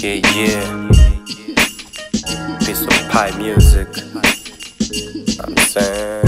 Yeah, yeah. Piece of pie music. I'm saying.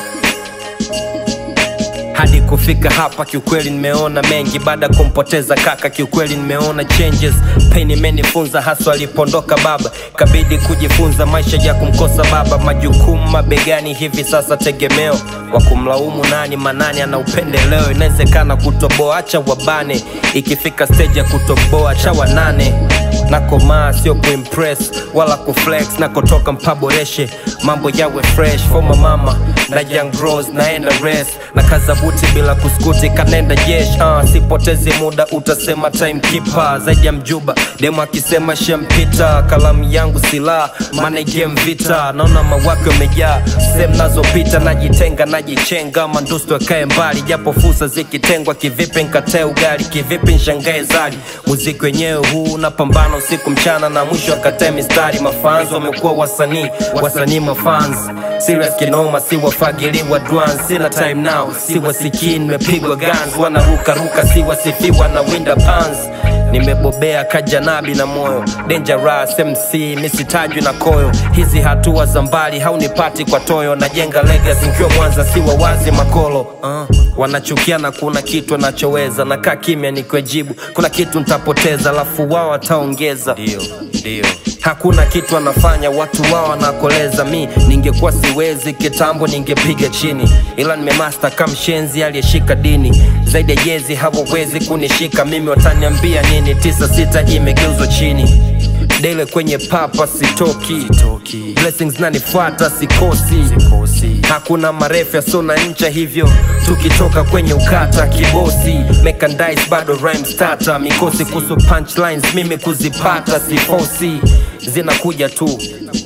hadi kufika hapa kiukweli nimeona mengi baada ya kumpoteza kaka kiukweli nimeona changes pain imenifunza haswa alipondoka baba kabidi kujifunza maisha ya kumkosa baba majukumu mabegani hivi sasa tegemeo wa kumlaumu nani manani ana upendeleo inawezekana kutoboa acha wabane ikifika stage ya kutoboa cha wanane nakomaa sio kuimpress wala kuflex nakotoka mpaboreshe mambo yawe fresh for my mama na young bros naenda rest na kaza buti bila kuskuti kanenda jesh uh, sipotezi muda utasema timekeeper zaidi ya mjuba demo akisema shempita kalamu yangu silaha maana game vita naona mawake wamejaa sehemu nazopita najitenga najichenga mandustu akae mbali japo fursa zikitengwa kivipi nkatae ugali kivipi nshangae zali muziki wenyewe huu napambana usiku mchana na mwisho akatae mistari mafans wamekuwa wasanii wasanii mafans serious kinoma si wafagiliwa dwan sina time now si wasikii nimepigwa guns wanarukaruka si wasifiwa na winda pans nimebobea kajanabi na moyo dangerous mc misitajwi na koyo hizi hatua za mbali haunipati kwa toyo najenga legacy nkiwa mwanza si wawazi makolo uh. wanachukia na kuna kitu anachoweza nakaa kimya nikwejibu kuna kitu ntapoteza alafu wao wataongeza Ndio, ndio. hakuna kitu anafanya watu wao wanakoleza mi ningekuwa siwezi kitambo ningepiga chini ila nimemasta kamshenzi aliyeshika dini zaidi ya jezi hawawezi kunishika mimi wataniambia nini tisa sita imegeuzwa chini dele kwenye papa sitoki Toki, blessings nanifuata sikosi kosi. hakuna marefu yasona ncha hivyo tukitoka kwenye ukata kibosi mekandis bado rhyme starter mikosi kuhusu punchlines mimi kuzipata sifosi zinakuja tu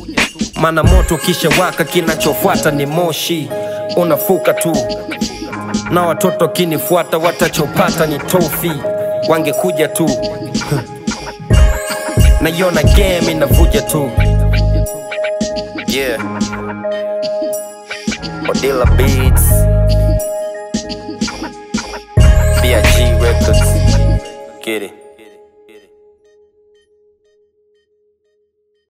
mana moto kisha waka kinachofuata ni moshi unafuka tu na watoto kinifuata watachopata ni tofi wangekuja tu naiona game inavuja tu yeah Odilla Beats BIG Records Get it